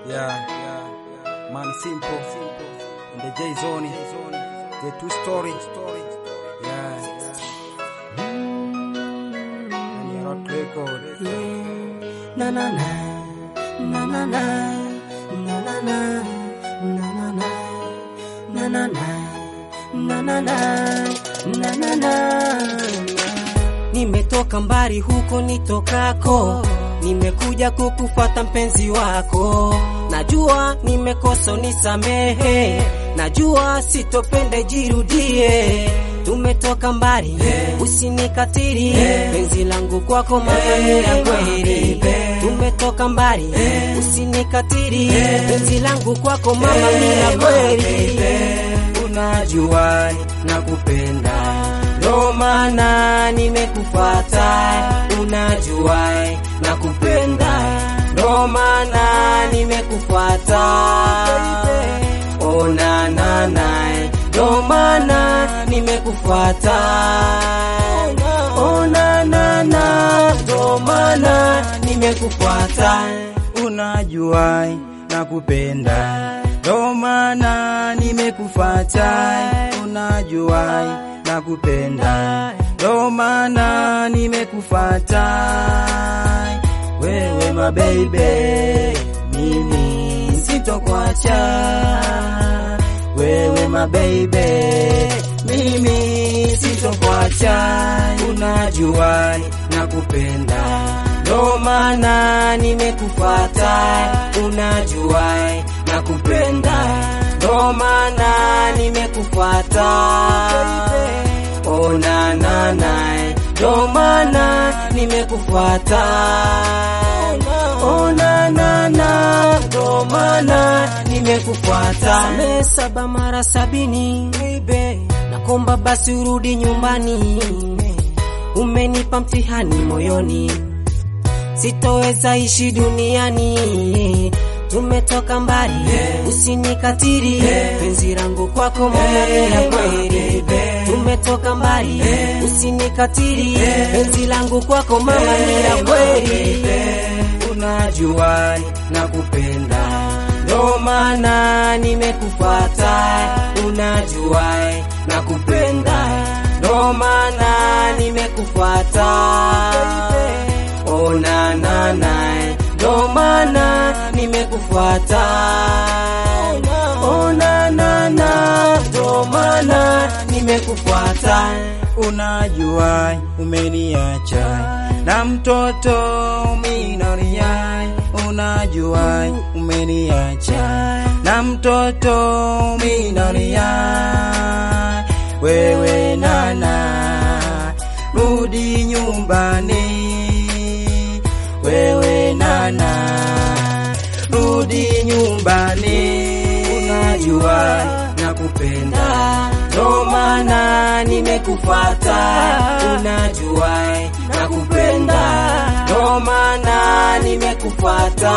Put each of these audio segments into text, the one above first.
Yeah, man simple. In the J zone, the two story. Yeah. And you're not record. Na na na na na na na na na na na na na na na na na na na na Nimetoka mbali huko nitokako, nimekuja kukufata mpenzi wako. Najua nimekosa nisamehe, najua sitopende jirudie. Tumetoka mbali, usinikatiri penzi langu kwako mama ni la kweli. Tumetoka mbali, usinikatiri penzi langu kwako mama ni la kweli. Unajua nakupenda ndo maana nimekufata, unajua nakupenda, ndo maana nimekufata. Ona na nae, ndo maana nimekufata. Ona na na, ndo maana nimekufata. Unajua nakupenda, ndo maana nimekufata. Unajua nakupenda, ndo maana nimekufata. Wewe mabeibe, mimi sitokuacha. Wewe mabeibe, mimi sitokuacha. Unajua nakupenda, ndo maana nimekufata. Unajua nakupenda, ndo maana nimekufata. Ona na nae, ndo maana nimekufata. Ona na na, ndo maana nimekufata. Samehe saba mara sabini, baby, nakomba basi urudi nyumbani. Umenipa mtihani moyoni, sitoweza ishi duniani. Tumetoka mbali, usinikatiri penzi langu kwako mama ni la kweli. Tumetoka mbali, usinikatiri penzi langu kwako mama ni la kweli. Unajua nakupenda, ndo maana nimekufata. Unajua nakupenda, ndo maana nimekufata. Ona na nae, ndo maana nimekufata. Ona na na, ndo maana nimekufata. Unajua umeniacha na mtoto minaria, unajua umeniacha na mtoto minaria. Wewe nana, rudi nyumbani. Wewe nana, rudi nyumbani. Unajua nakupenda, ndo maana nimekufata. Unajua nakupenda, ndo maana nimekufata.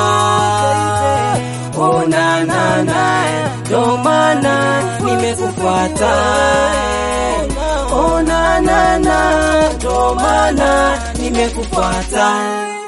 Ona na nae, ndo maana nimekufata. Ona na na, ndo maana nimekufata.